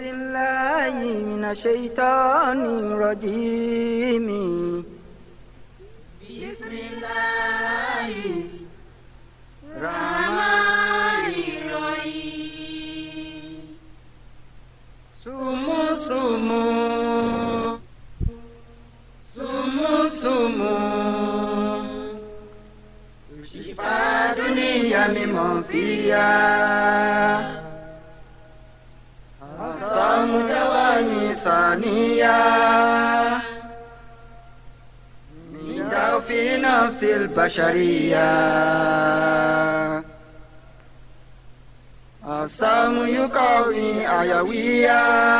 بالله من الشيطان الرجيم بسم الله الرحمن الرحيم سمو سمو سمو سمو شفاء دنيا ممن فيها الصوم دواني ثانية من داء في نفس البشرية الصوم يقوي أيوية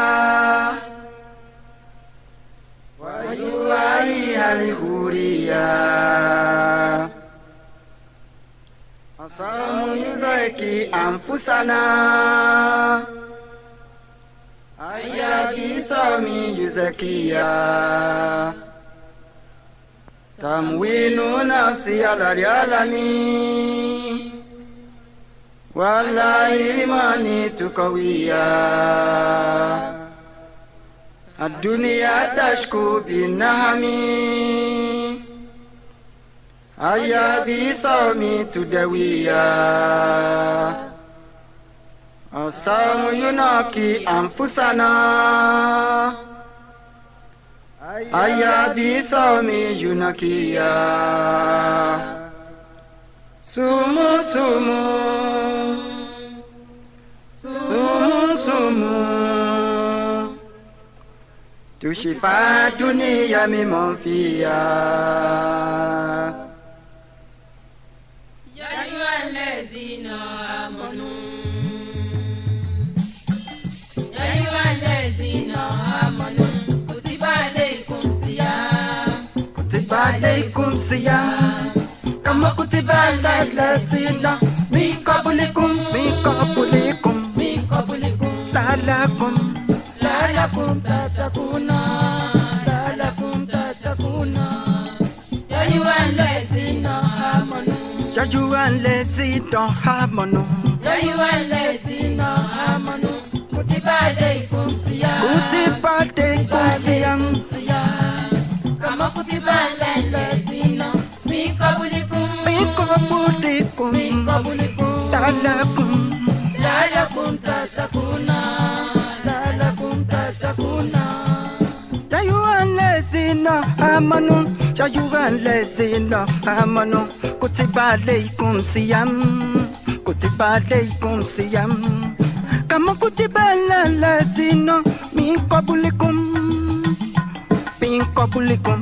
ويوائي الحورية الصوم يزكي أنفسنا أيا بصوم يزكيها تموين نفسي على العالمين ولا إيمان تقويا الدنيا تشكو بالنهم أيا بصوم تدويا الصوم ينقي أنفسنا أيا بصوم ينقيا sumu sumu sumu sumu tushifa dunia mimon fiya يا أيها الذين آمنوا يا أيها الذين آمنوا كتب عليكم الصيام kutiba aleikum siyam kama kutiba ala lasina min qablikum min qablikum من قبلكم lalakum لعلكم تتقون لعلكم تتقون يا أيها الذين آمنوا jajuwan lesina hamanu يا أيها الذين آمنوا كتب عليكم الصيام kutiba aleikum siyam الصيام كما كتب على الذين من قبلكم min qablikum من قبلكم lalakum لعلكم تتقون لعلكم تتقون jajuwan lesina hamanu jajuwan lesina hamanu kutiba aleikum siyam kutiba aleikum siyam kama kutiba ala lasina min qablikum min qablikum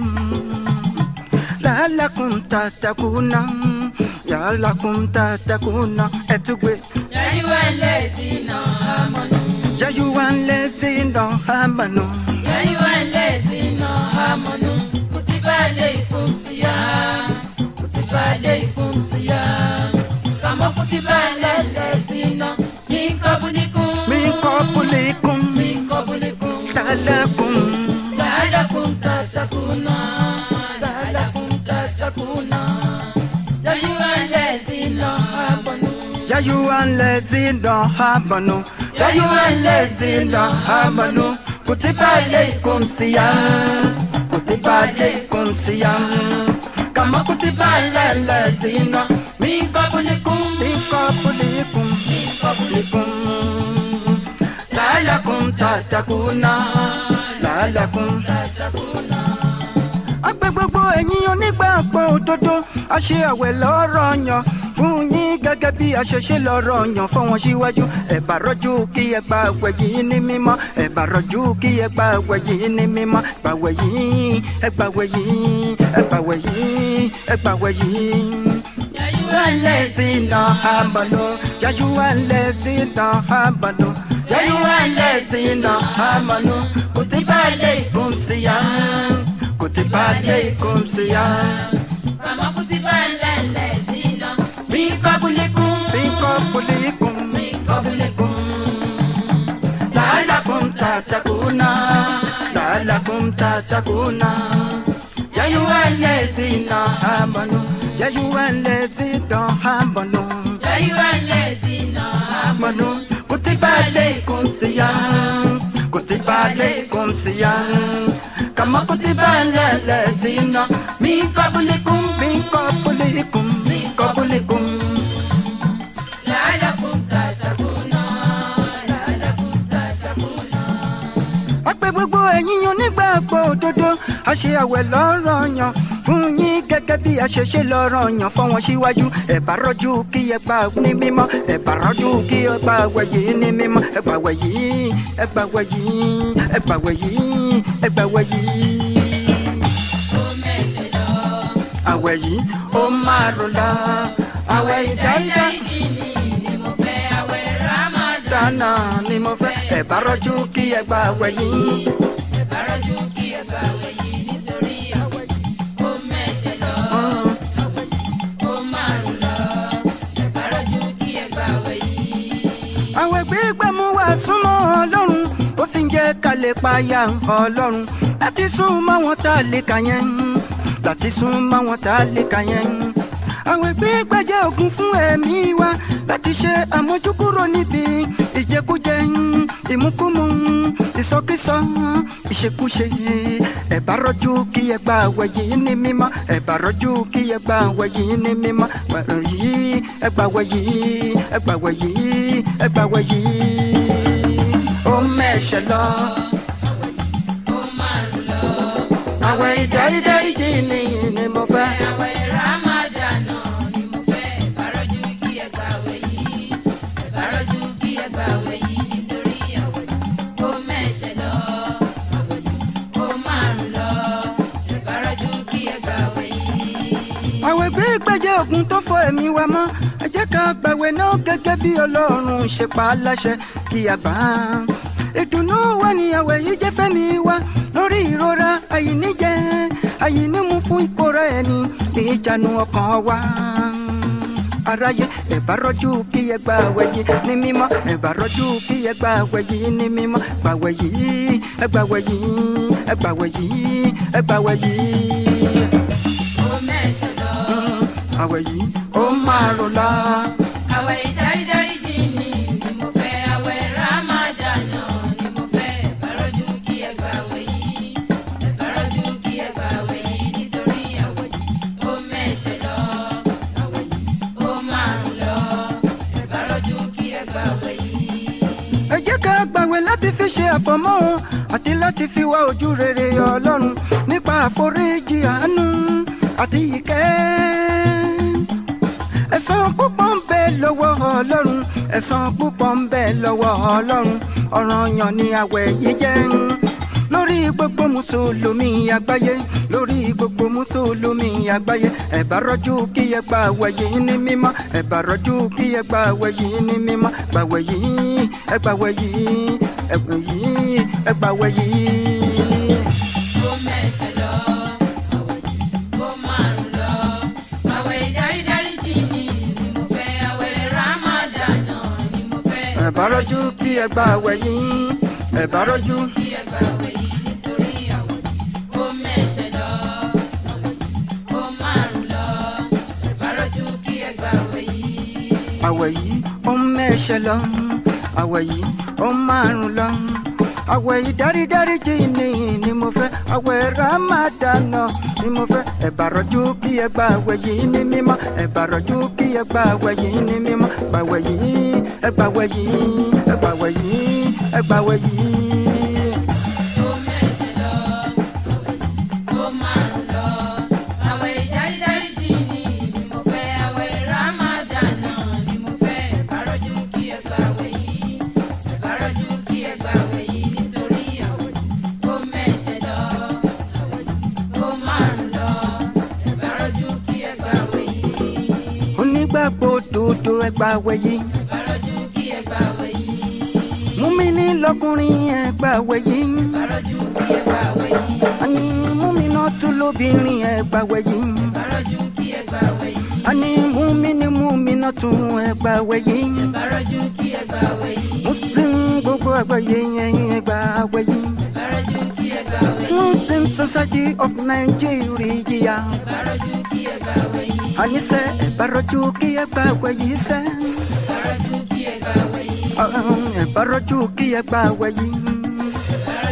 la'allakum tattaquna ya'allakum tattaquna ẹtùgbé يا أيها الذين آمنوا jajuwan lesina hamanu يا أيها الذين آمنوا كتب عليكم الصيام كتب عليكم الصيام كما كتب على الذين من قبلكم min qablikum من قبلكم la'allakum لعلكم تتقون لعلكم تتقون يا أيها الذين آمنوا jajuwan lesina hamanu jajuwan lesina hamanu kutiba aleikum siyam kutiba aleikum siyam kama kutiba ala lasina من قبلكم min qablikum من قبلكم la'allakum tattaquna la'allakum تتقون agbẹ gbogbo ẹ̀yin onígbàgbọ́ òdodo a ṣe àwẹ̀ lọ́rọ̀ yàn fún yín gẹ́gẹ́ bí a ṣe ṣe lọ́rọ̀ yàn fún wọn síwájú ẹ bá rọ́jú kí ẹ gba àwẹ̀ yìí ní mímọ́ ẹ bá rọ́jú kí ẹ gba àwẹ̀ yìí ní mímọ́ gbàwẹ̀ yìí ẹ gbàwẹ̀ yìí ẹ gbàwẹ̀ yìí ẹ gbàwẹ̀ yìí. يا أيها الذين آمنوا يا أيها الذين آمنوا يا أيها الذين آمنوا كتب عليكم صيام كتب عليكم صيام كما كتب على الذين من قبلكم من قبلكم من قبلكم لعلكم تتقون لعلكم تتقون يا أيها الذين آمنوا يا أيها الذين آمنوا يا أيها الذين آمنوا آمنوا كتب عليكم صيام عليكم صيام كما كتب على الذين من قبلكم من قبلكم من قبلكم لعلكم تتقون لعلكم تتقون ọpẹ́ gbogbo ẹ̀yin onígbàgbọ́ òdodo a ṣe àwẹ̀ lọ́rọ̀ yàn fún yín gẹ́gẹ́ bí a ṣe ṣe lọ́rọ̀ yàn fún wọn síwájú ẹ bá rọ́jú kí ẹ gbà ní mímọ́ ẹ bá rọ́jú kí ẹ gbà wẹ̀ yìí ní mímọ́ ẹ gbà wẹ̀ yìí ẹ gbà wẹ̀ yìí ẹ gbà wẹ̀ yìí ẹ gbà wẹ̀ yìí. ó mẹ́sẹ̀ lọ. àwẹ̀ yìí ó máa rò la àwẹ̀ ìdáyìdá ìdáyìí ni mo fẹ́ àwẹ̀ Ramadan. dáná ni mo fẹ́ ẹ bá rọ́jú kí ẹ gbà wẹ̀ yìí. ìbárọ̀jú kí ẹ gbà àwẹ̀ yìí nítorí àwẹ̀ ó mẹ́sẹ̀ lọ. Mm. ó márùn lọ. ìbárọ̀jú kí ẹ gbà àwẹ̀ yìí. àwẹ̀ gbígbẹ́ mú wa súnmọ́ ọlọ́run ó sì ń jẹ́ ká lè payà ọlọ́run láti sún mọ́ wọn tá a lè kà yẹn láti sún mọ́ wọn tá a lè kà yẹn. àwẹ̀ gbígbẹ́ jẹ́ ògùn fún ẹ̀mí wa láti ṣe àmójúkúrò níbi ìjẹkújẹ ìmúkúmu ìsọkísọ ìṣekúṣe ẹ bá rọ́jú kí ẹ gba àwẹ̀ yìí ní mímọ́ ẹ bá rọ́jú kí ẹ gba àwẹ̀ yìí ní mímọ́ Àwẹ̀ yìí ẹ gba àwẹ̀ yìí ẹ gba àwẹ̀ yìí ẹ gba àwẹ̀ yìí ó mẹ́ṣẹ̀ lọ ó márùn lọ. àwẹ̀ ìdárídáríjì ni ni mo fẹ́. àwẹ̀ Ramadan ni mo fẹ́. ìbárọ̀jú kí ẹ gbà àwẹ̀ yìí. ìbárọ̀jú kí ẹ gbà àwẹ̀ yìí nítorí àwẹ̀ ó mẹ́sẹ̀ lọ. ó márùn lọ. ìbárọ̀jú kí ẹ gbà àwẹ̀ yìí. àwẹ̀ gbígbẹ́ jẹ́ ògùn tó fọ ẹ̀mí wa mọ́ ẹ jẹ́ ká gbàwẹ̀ náà gẹ́gẹ́ bí ọlọ́run ṣe pa á láṣẹ kí a gbà á. ìdùnnú wa ni àwẹ̀ yìí jẹ́ fẹ́mi wa lórí ìrora àyíníjẹ àyínímu fún ìkóra ẹni ní ìjánu ọkàn wa. aráyé ẹ bá rọ́jú kí ẹ gba àwẹ̀ yìí ní mímọ́ ẹ bá rọ́jú kí ẹ gba àwẹ̀ yìí ní mímọ́ gbàwẹ̀ yìí ẹ gbàwẹ̀ yìí ẹ gbàwẹ̀ yìí ẹ gbàwẹ̀ yìí ó mẹ́sẹ̀ lọ. àwẹ̀ yìí ó máa rò la. àwẹ̀ ìdárídáríjì ni ni mo fẹ́. àwẹ̀ Ramadan ni mo fẹ́. ìbárọ̀jú kí ẹ gbà àwẹ̀ yìí. ìbárọ̀jú kí ẹ gbà àwẹ̀ yìí nítorí àwẹ̀ ó mẹ́sẹ̀ lọ. àwẹ̀ ó márùn lọ. ìbárọ̀jú kí ẹ gbà àwẹ̀ yìí. ẹ jẹ́ ká gbàwẹ̀ láti fi ṣe àfọ̀mọ́ o àti láti fi wá ojú rere ọlọ́run nípa àforíjì àánú àti ìkẹ́. ẹ̀san púpọ̀ ń bẹ lọ́wọ́ ọlọ́run ẹ̀san púpọ̀ ń bẹ lọ́wọ́ ọlọ́run ọ̀ranyàn ni àwẹ̀ yìí jẹ́ lórí gbogbo mùsùlùmí àgbáyé lórí gbogbo mùsùlùmí àgbáyé ẹ bá rọ́jú kí ẹ gba àwẹ̀ yìí ní mímọ́ ẹ bá rọ́jú kí ẹ gba àwẹ̀ yìí ní mímọ́ gbàwẹ̀ yìí ẹ gbàwẹ̀ yìí ẹgbẹ yìí ẹ gbàwẹ̀ yìí. ó mẹ́sẹ̀ lọ. ó márùn lọ. àwẹ̀ ìdárídáríjì ni ni mo fẹ́. àwẹ̀ Ramadan ni mo fẹ́. ẹ bá rọ́jú kí ẹ gba àwẹ̀ yìí ẹ bá rọ́jú. kí ẹ gbà àwẹ̀ yìí nítorí àwẹ̀ ó mẹ́sẹ̀ lọ. ó márùn lọ. ìbárọ̀jú kí ẹ gbà àwẹ̀ yìí. àwẹ̀ yìí ó ń mẹ́ṣẹ̀ lọ àwẹ̀ yìí ó ń márùn lọ àwẹ̀ yìí dárídáríjì ni ni mo fẹ́ àwẹ̀ ramadana ni mo fẹ́ ẹ bá rọ́jú kí ẹ gba àwẹ̀ yìí ní mímọ́ ẹ bá rọ́jú kí ẹ gba àwẹ̀ yìí ní mímọ́ gbàwẹ̀ yìí ẹ gbàwẹ̀ yìí ẹ gbàwẹ̀ yìí ẹ gbàwẹ̀ yìí. ó mẹ́sẹ̀ lọ. ó márùn lọ. àwẹ̀ ìdárídáríjì ni ni mo fẹ́. àwẹ̀ Ramadan ni mo fẹ́. ìbárọ̀jú kí ẹ gbà àwẹ̀ yìí. ìbárọ̀jú kí ẹ gbà àwẹ̀ yìí nítorí àwẹ̀ ó mẹ́sẹ̀ lọ. ó márùn lọ. ìbárọ̀jú kí ẹ gbà àwẹ̀ yìí. onígbàgbọ́ òdodo ẹ gbàwẹ̀ yìí ìbárọ̀jú kí ẹ gbà àwẹ̀ yìí. múmi-ní lọ́kùnrin ẹ gbàwẹ̀ yìí ìbárọ̀jú kí ẹ gbà àwẹ̀ yìí. àní múmi-náà tún lóbìnrin ẹ gbàwẹ̀ yìí. ìbárọ̀jú kí ẹ gbà àwẹ̀ yìí. ani mumini mumina tún ẹgbà wẹ̀yí ìbárọ̀jú kí ẹ gbà àwẹ̀ yìí. muslim gbogbo àgbáyé yẹn ẹgbà wẹ̀yí ìbárọ̀jú kí ẹ gbà àwẹ̀ yìí. muslim society of nigeria ìbárọ̀jú kí ẹ gbà àwẹ̀ yìí. àníṣe ẹ̀bárọ̀jú kí ẹgbà wẹ̀yí sẹ́ ìbárọ̀jú kí ẹ gbà àwẹ̀ yìí. ẹ̀bárọ̀jú kí ẹgbà wẹ̀yí ìbárọ̀jú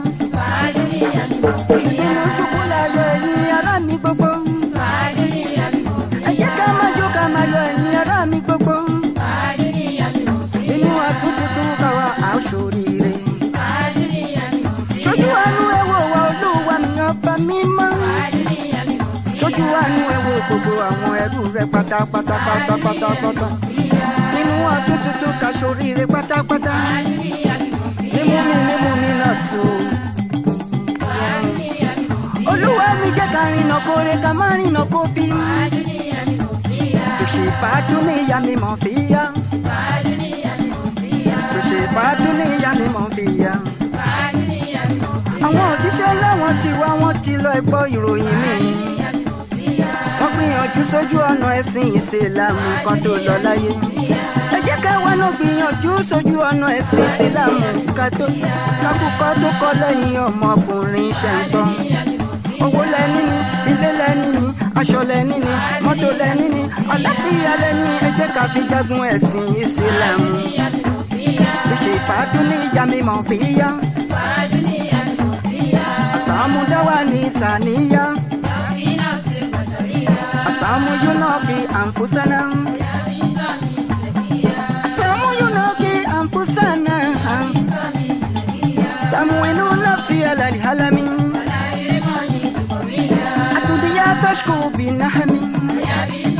ẹrú rẹ pátápátá pátápátá nínú ọdún tuntun ká ṣoríire pátápátá nímú mi nímú mi náà tó. olúwa mi jẹ́ ká rìnà kóre ká má rìnà kó bí. tòṣì fàájú ní ìyá mi mọ̀ fi yá. tòṣì fàájú ní ìyá mi mọ̀ fi yá. àwọn òjíṣẹ́ láwọn ti wá wọ́n ti lọ gbọ́ ìròyìn mi. wọ́n gbìyànjú sójú ọ̀nà ẹ̀sìn ìsìlámù kan tó lọ láyé. ẹ jẹ́ ká wá ló gbìyànjú sójú ọ̀nà ẹ̀sìn ìsìlámù ká tó kákúkọ́ tó kọ́ lẹ́yìn ọmọkùnrin ṣẹ̀ńtọ́. owó lẹ́ni ni ilé lẹ́ni ni aṣọ lẹ́ni ni mọ́tò lẹ́ni ni àlàáfíà lẹ́ni ẹ jẹ́ ká fi jagun ẹ̀sìn ìsìlámù. ìṣe ìfàdún ní ìyá mi mọ̀ fi yá. àsàmúdáwà ní sàníyá. àsàmú yóò náà fi àǹfùsánà. àsàmú yóò náà fi àǹfùsánà. تموين نفسي على الهلم أتبيا تشكو بنهم